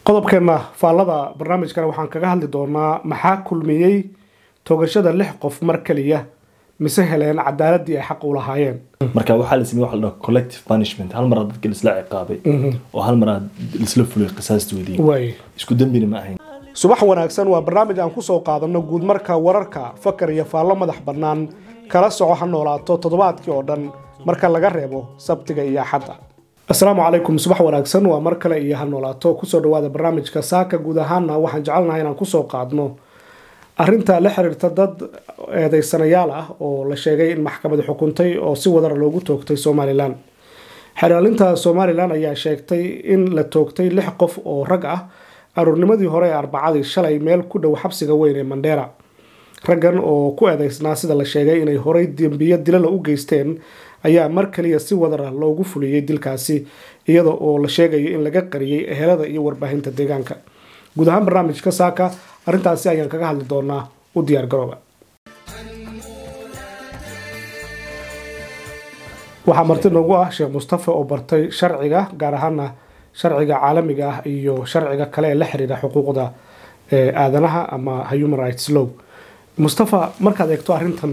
qodobkeena faallada barnaamijkana waxaan kaga hadli doonaa maxaa kulmiyey toogashada lix qof mar keliya mise heleen cadaaladii ay xaq u lahaayeen marka waxaa la sameeyey waxa la dhaho collective punishment hal mar aa dadka laisla ciqaabay oo hal mar aa laisla fulay qisaastoodii waay isku dembina ma ahayn subax wanaagsan waa barnaamij aan kusoo qaadano guud marka wararka fakar iyo faallo madax bannaan kala soco ha noolaato toddobaadkii oo dhan marka laga reebo sabtiga iyo axadda asalaamu calaykum subax wanaagsan waa mar kale iyo ha noolaato kusoo dhawaada barnaamijka saaka guud ahaana waxaan jecelnahay inaan kusoo qaadno arinta la xiriirta dad eedeysanayaal ah oo la sheegay in maxkamadi xukuntay oo si wadara loogu toogtay somalilan xeraalinta somalilan ayaa sheegtay in la toogtay lix qof oo rag ah aruurnimadii hore ee arbacadii shalay meel ku dhow xabsiga weyn ee mandheera raggan oo ku eedeysnaa sida la sheegay inay horey dembiyo dilala u geysteen ayaa mar kaliya si wadara loogu fuliyey dilkaasi iyada oo la sheegayo in laga qariyey ehelada iyo warbaahinta deegaanka guud ahaan barnaamijka saaka arrintaasi ayaan kaga hadli doonaa u diyaar garooba waxaa marti noogu ah sheekh mustafa oo bartay sharciga gaar ahaana sharciga caalamiga ah iyo sharciga kale ee la xiriira xuquuqda aadanaha ama human rights law mustafa markaad eegto arrintan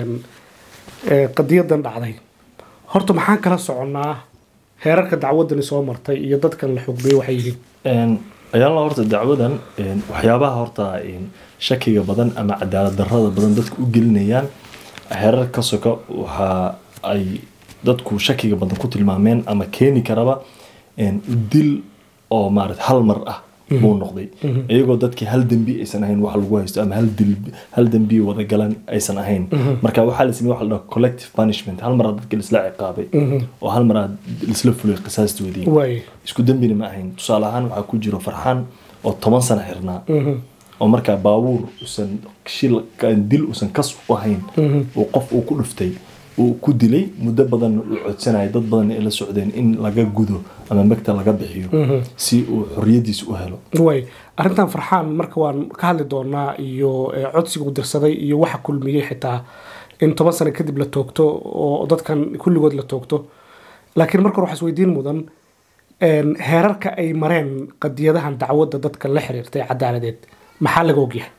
qadiyadan dhacday horta maxaan kala soconnaa heerarka dacwadani soo martay iyo dadkan la xugmiyey waxay yihiin ayaala horta dacwadan waxyaabaha horta shakiga badan ama cadaalad darrada badan dadku u gelinayaan heerar ka soka waxa ay dadku shakiga badan ku tilmaameen ama keeni karaba dil oo maarata hal mar ah buu noqday iyagoo dadkii hal dembi aysan ahayn wax lagu haysto ama hal dembi wada galan aysan ahayn marka waxaa la sameeyey waxa la dhaho collective punishment hal mar aa dadka laisla ciqaabay oo hal mar aa laisla fulay qisaastoodii isku dembina ma ahayn tusaale ahaan waxaa ku jiro farxaan oo toban sano xirnaa oo markaa baabuur usan shil dil usan kas u ahayn uu qof uu ku dhuftay uu ku dilay muddo badan uu codsanaya dad badan ay la socdeen in laga gudo ama magta laga bixiyo si uu xoriyadiisa u helo way arrintan farxaan marka waan ka hadli doonaa iyo codsigu dirsaday iyo waxa kulmiyey xitaa in toban sano kadib la toogto oo dadkan kulligood la toogto laakiin marka hore waxaa isweydiin mudan heerarka ay mareen qadiyadahan dacwadda dadka la xiriirtay cadaaladeed maxaa laga ogyahay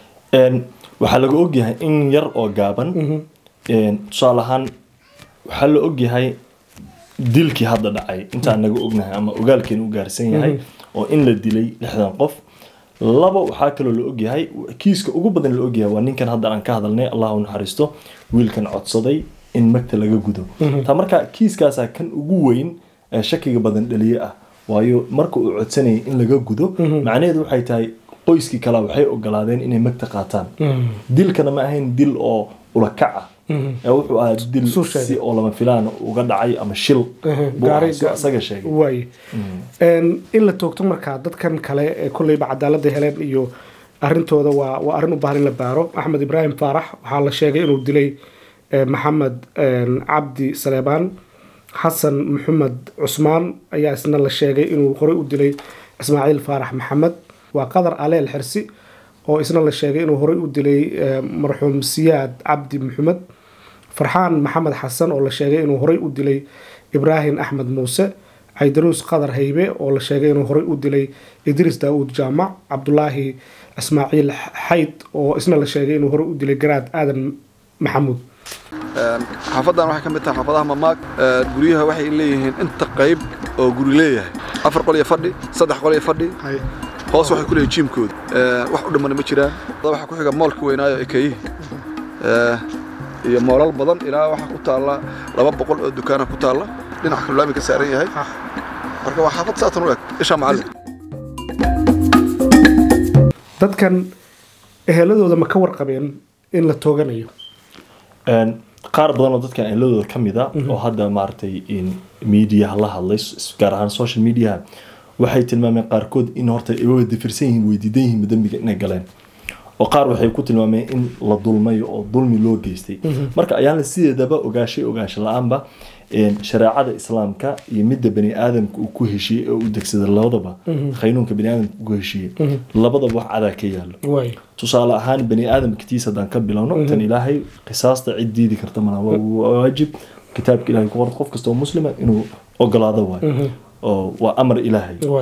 waxaa laga ogyahay in yar oo gaaban tusaale ahaan waxaa la ogyahay dilkii hadda dhacay intaan naga ognahay ama ogaalkeena u gaarsan yahay oo in la dilay lixdan qof laba waxaa kaloo la ogyahay kiiska ugu badan la ogyahay waa ninkan hadda aan ka hadalnay allah u naxariisto wiilkan codsaday in magta laga gudo taa marka kiiskaasaa kan ugu weyn ee shakiga badan dhaliye ah waayo marka uu codsanayay in laga gudo macnaheedu waxay tahay qoyskii kale waxay ogolaadeen inay magta qaataan dilkana ma ahayn dil oo ulakac ah wuxuu ahaa dil si oo lama filaan uga dhacay ama shil isaga sheegay waay in la toogto markaa dadkan kale ee kolleyba cadaaladda heleen iyo arrintooda waa waa arrin u baahan in la baaro axmed ibraahim faarax waxaa la sheegay inuu dilay maxamed cabdi saleebaan xasan maxamed cusmaan ayaa isna la sheegay inuu horey u dilay ismaaciil faarax maxamed waa qadar aleel xirsi oo isna la sheegay inuu horey u dilay marxuum siyaad cabdi maxamed farxaan maxamed xasan oo la sheegay inuu horey u dilay ibraahim axmed muuse caydaruus qadar haybe oo la sheegay inuu horey u dilay idriis daawuud jaamac cabdulaahi ismaaciil xayd oo isna la sheegay inuu horey u dilay garaad aadan maxamuud xaafadan waxay ka mid tahay xaafadaha mamaag guryaha waxay leeyihiin inta qayb oo guri leeyahay afar qol iyo fadhi saddex qol iyo fadhi hoos waxay ku leeyihin jiimkooda wax u dhammana ma jiraan waxaa ku xiga moolka weynaayo ekeyihi iyo moolal badan ilaa waxaa ku taalla laba boqol oo dukaana ku taalla dhinaca kalulaami ka saaran yahay marka waa xaafad saatan u eg isha macallin dadkan eheladooda ma ka warqabeen in la tooganayo qaar badan oo dadkan eheladooda ka mid a oo hadda maaragtay mediaha la hadlay gaar ahaan social mediaha waxay tilmaameen qaarkood in horta ay wada dafirsan yihiin weydiidan yihiin dambiga inay galeen oo qaar waxay ku tilmaameen in la dulmayo oo dulmi loo geystay marka ayaana sideedaba ogaashay ogaansho la-aanba shareecada islaamka iyo midda bani aadamka uu ku heshiiyey ee u degsada labadaba qaynuunka bani aadamka ku heshiiyey labadaba wax cadaa ka yaalo tusaale ahaan bani aadamka tiis haddaan ka bilowno tan ilaahay qisaasta cid diidi karta mana waa waajib kitaabka ilahay ku qoran qof kasta oo muslima inuu ogolaado waayo oo waa amar ilaahay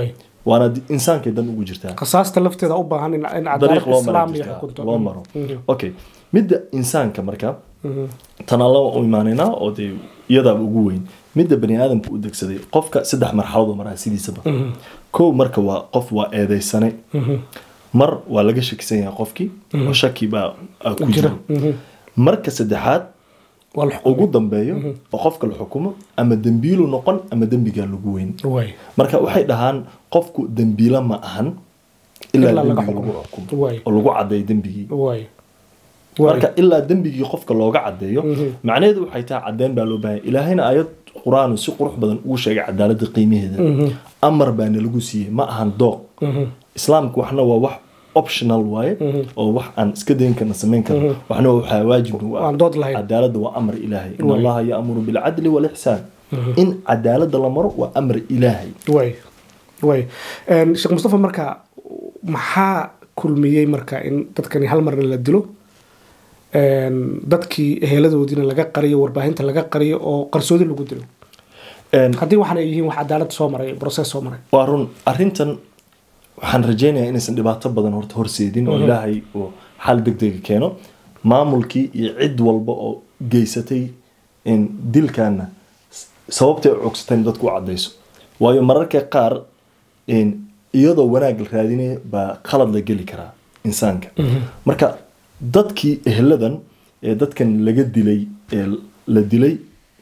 waana di- insaankay dan ugu jirtaa qisaasta lafteeda u baahan in in dariiq cadaalad loo maro islaam iyo jirtaa, xukunto loo maro okay midda insaanka marka tan alla u imaanaynaa oo dee iyadaaba ugu weyn midda bani aadamka u degsaday qofka saddex marxalad oo maraa sidiisaba kow marka waa qof waa eedeysane mar waa laga shakisan yahay qofkii oo shaki baa aa ku Jira. jiro marka saddexaad waa la xukumay. ugu dambeeyo oo qofka la xukumo ama dembiilu noqon ama dembigaa lagu weyn Waay. marka waxay dhahaan qofku dembiila ma ahan ilaa Ilaa laga dembiga lagu xukumo. xukumo Waay. oo lagu cadeeyo dembigii Waay. Waay. marka ilaa dembigii qofka looga cadeeyo macnaheedu waxay tahay cadeen baa loo baahanya ilaahayna aayad qur-aan si qurux badan ugu sheegay cadaaladda qiimaheeda amar baana lagu siiyey ma ahan dooq islaamku waxna waa wax optional waaye oo wax aan iska dayn karna samayn karna waxna waa waxaa waajib nagu ah Aan dood lahayn. cadaaladda waa amar ilaahay in Waay. allaha yaamuru bilcadli walixsaan in cadaaladda la maro waa amar ilaahay way way Een, sheekh mustafa marka maxaa kulmiyey marka in dadkani hal marna la dilo Een, dadkii eheladoodiina laga qariyo warbaahinta laga qariyo oo qarsoodi lagu dilo Een, haddii waxaana yihiin wax cadaalad soo maray process soo maray waa run arrintan waxaan rajaynayaa inaysan dhibaato badan horta horseedin oo ilaahay uu xal degdega keeno maamulkii iyo cid walba oo geysatay in dilkaana s- sababtay u cogsateen dadku u cadayso waayo mararka qaar in iyadoo wanaag la raadinaya baa qalad la geli karaa insaanka marka dadkii eheladan ee dadkan laga dilay ee la dilay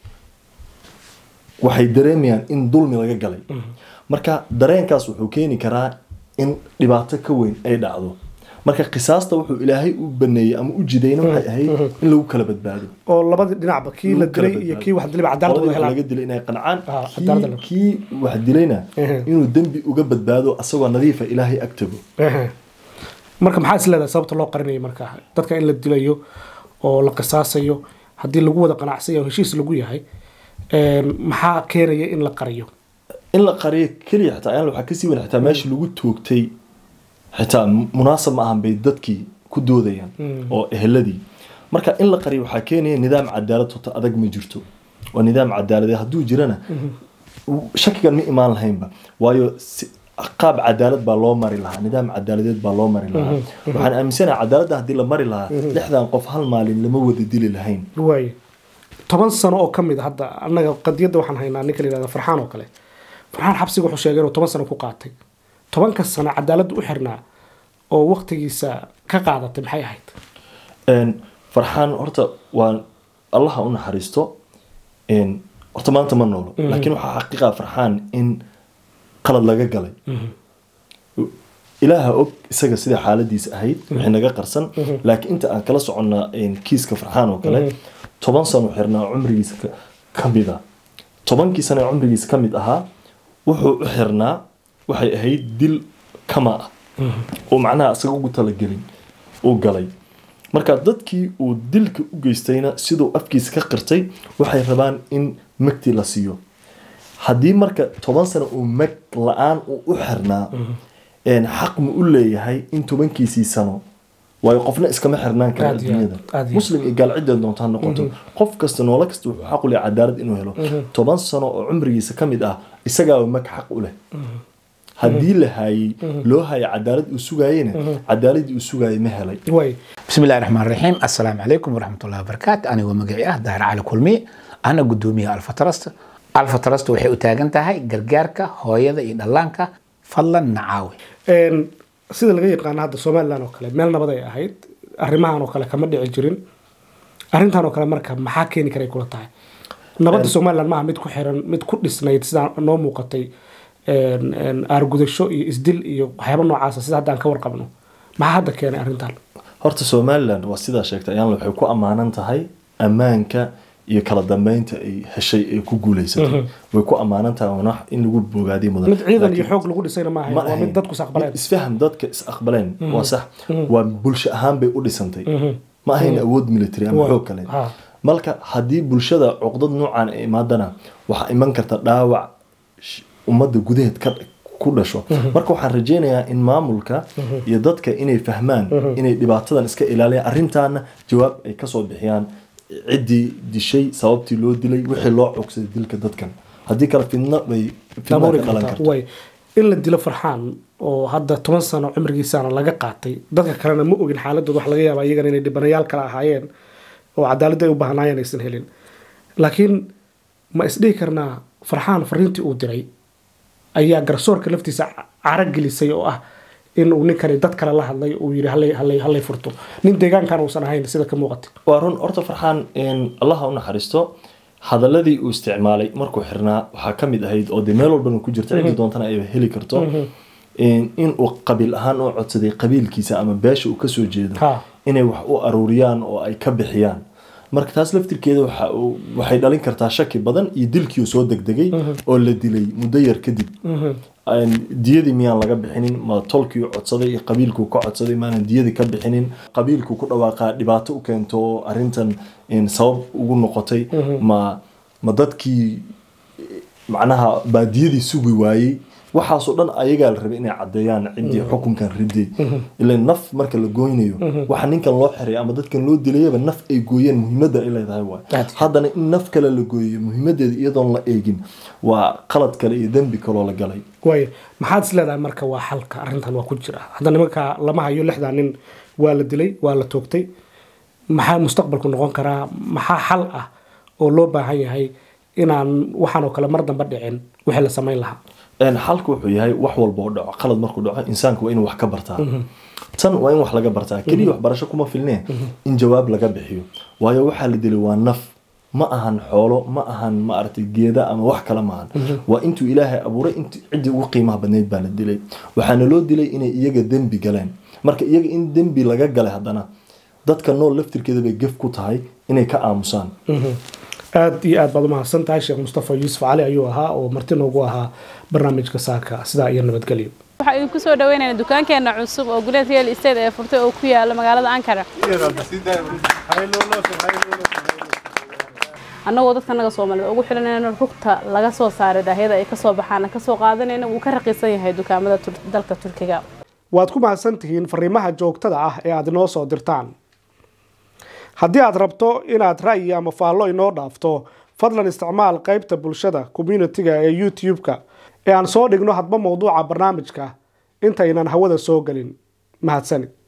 waxay dareemayaan in dulmi laga galay marka dareenkaas wuxuu keeni karaa in dhibaato ka weyn ay dhacdo marka qisaasta wuxuu ilaahay u baneeyey ama u jidayna waxay ahayd in lagu kala badbaado oo labadii dhinacba kii la Lagu kala dilay iyo badbaado. kii wax dilay cadaalad Qoladii wada wax helaan laga dilay inay qancaan Ah, kii- cadaalad la- kii wax dilayna Ehe. inuu dembi uga badbaado asagoo nadiifa ilaahay ag tago Ehe. marka maxaa is leedahay sababta loo qarinayay marka dadka in la dilayo oo la qisaasayo haddii lagu wada qanacsan yahay oo heshiis lagu yahay een, maxaa keenaya in la qariyo in la qariyo keliya xitaa ayaan waxaa kasii weyn xitaa meesha lagu toogtay xitaa munaasab ma ahan bay dadkii ku doodayaan oo eheladii marka in la qariyo waxaa keenaya nidaam cadaalad horta adag ma jirto waa nidaam cadaaladeed hadduu jirana shakigan ma imaan lahaynba waayo si- qaab cadaalad baa loo mari lahaa nidaam cadaaladeed baa loo mari lahaa waxaan aaminsanahay cadaaladda haddii la mari lahaa lixdan qof hal maalin lama wada dili lahayn waaye toban sano oo ka mid a hadda annaga qadiyadda waxaan haynaa ninka la yihahda farxaan oo kale farxaan xabsiga wuxuu sheegay inuu toban sano ku qaatay tobanka sano cadaaladda u xirnaa oo waqtigiisa ka qaadatay maxay ahayd Een, farxaan horta waa allaha u naxariisto een, horta maanta ma noolo laakiin waxaa xaqiiqa farxaan in qalad laga galay ilaaha og isaga sida xaaladiisa ahayd wixii naga qarsan laakiin inta aan kala soconna een, kiiska farxaan oo kale toban sano xirnaa cumrigiisa ka- ka mid a tobankii sano ee cumrigiisa ka mid ahaa wuxuu u xirnaa waxay ahayd dil kama ah oo macnaha isaga ugu talagelin uu galay marka dadkii uu dilka u geystayna siduu afkiisa ka qirtay waxay rabaan in magti la siiyo haddii marka toban sano uu mag la-aan uu u xirnaa een, xaq ma u leeyahay in tobankiisii sano waayo qofna iskama xirnaan kara Aad iyo aad, adduunyada aad iyo muslim iyo gaal ciddeed doonta ha noqoto qof kasta noolo kasta wuxuu xaq u leeyahay cadaalad inuu helo toban sano oo cumrigiisa ka mid ah isagaaba mag xaq u leh haddii la haayey loo hayo cadaalad uu sugaayena cadaaladii uu sugaayay ma helay waaye بسم الله الرحمن الرحيم السلام عليكم ورحمة الله وبركاته أنا ومقعي أه داهر على كلمي أنا قدومي ألفا ترست ألفا ترست وحي أتاقن تاهي قرقاركا هويدا إدلانكا فضلا نعاوي Een, sida laga yaqaano hadda somalilan oo kale meel nabad ay ahayd arrimahan oo kale kama dhici jirin arrintan oo kale marka maxaa keeni karay kula tahay nabadda somalilan maaha mid ku xiran mid ku dhisnayd sidaa noo muuqatay een, een, aargudasho iyo isdil iyo waxyaaba noocaasa sida hadda aan ka warqabno maxaa hadda keenay arrintan horta somaliland waa sidaa sheegtay ayaan waxay ku ammaanan tahay ammaanka iyo kala dambeynta ay heshay ee ku guuleysatay way ku ammaanan tahay waana wax in lagu bogaadiy mudan mid ciidan iyo Laakiin xoog lagu dhisayna maaha ma waa ahayn. mid dadku saqbaleen Mid isfaham dadka is aqbaleen waa sax waa bulsho ahaan bay u dhisantay ma ahayn awood military ama Waa. xoog kale Ha. marka haddii bulshada cuqdad noocan ay imaadana waxaa iman karta dhaawac sh- ummadda gudaheed ka ku dhasho marka waxaan rajaynayaa in maamulka iyo dadka inay fahmaan inay dhibaatadan iska ilaaliyaan arrintaana jawaab ay kasoo bixiyaan ciddii dishay sababtii loo dilay wixii loo cogsaday dilka dadkan haddii kale fidno bay fidna daboori ka dhalan kartaa karto way in la dilo farxaan oo hadda toban sano cimrigiisaana laga qaatay dadka kalena ma ogin xaaladooda wax laga yaaba iyagana inay dhibanayaal kale ahaayeen oo cadaaladda ay u baahnaayeen aysan helin laakiin ma isdhihi karnaa farxaan fariintii uu diray ayaa garsoorka laftiisa cara gelisay oo ah in uu ninkani dad kale la hadlay uu yidhi hallay hallay hallay furto nin deegaankan uusan ahayn sida ka muuqata waa run horta farxaan allaha u naxariisto hadaladii uu isticmaalay markuu xirnaa waxaa ka mid ahayd oo dee meel walbana ku jirta cidii doontana ay heli karto in uu qabiil ahaan u codsaday qabiilkiisa ama beesha uu kasoo jeedo Ha. inay wax u aruuriyaan oo ay ka bixiyaan marka taas laftirkeeda waxa uu- waxay dhalin kartaa shaki badan iyo dilkii uu soo degdegay oo la dilay muddo yar kadib Aan- diyadii miyaan laga bixinin ma tolkii u codsaday iyo qabiilkuu ka codsaday maanan diyadii ka bixinin qabiilkuu ku dhawaaqaa dhibaato u keento oo arrintan in sabab ugu noqotay ma ma dadkii macnaha baadiyadii sugi waayey waxaasoo dhan ayagaa la rabay inay caddeeyaan ciddii xukunkan riday ila naf marka la gooynayo waxa ninkan loo xiray ama dadkan loo dilayaba naf ay gooyeen muhiimadda ay leedahay waay Aad. haddana in naf kale la gooyo muhiimadeeda iyadoon la eegin waa qalad kale iyo dembi kaloo la galay waayo maxaad is leedahay marka waa xalka arrintan waa ku jira hadda nimanka lama hayo lixdaa nin waa la dilay waa la toogtay maxaa mustaqbalku noqon karaa maxaa xal ah oo loo baahan yahay inaan waxaan oo kale mar dambe dhicin wixii la samayn lahaa Een, xalku wuxuu yahay wax walba oo dhaco qalad markuu dhaco insaanku waa inuu wax ka bartaa tan waa in wax laga bartaa keliya waxbarasho kuma filnee in jawaab laga bixiyo waayo waxaa la dilay waa naf ma ahan xoolo ma ahan maaragtay geeda ama wax kale maahan waa intuu ilaahay abuuray intu ciddii ugu qiimaha badnayd baa la dilay waxaana loo dilay inay iyaga dembi galeen marka iyaga in dembi laga galay haddana dadka nool laftirkeeda bay gef ku tahay inay ka aamusaan aad iyo aad baad umahadsan tahay sheekh mustafa yuusuf cali ayuu ahaa oo marti noogu ahaa barnaamijka saaka sidaa iyo nabadgelyo waxaa idinku soo dhaweynaynaa dukaankeena cusub oo guleed real estate ee furtay oo ku yaala magaalada ankara annagoo dadka naga soomaalida ugu xilanayna rugta laga soo saaray daahyada ay kasoo baxaana kasoo qaadanayna wuu ka raqiisan yahay dukaamada Tur- dalka turkiga waad ku mahadsan tihiin fariimaha joogtada ah ee aad inoo soo dirtaan haddii aad rabto inaad ra'yi ama faallo inoo dhaafto fadlan isticmaal qaybta bulshada communitiga ee youtube-ka ee aan soo dhigno hadba mowduuca barnaamijka intaynan hawada soo gelin mahadsanid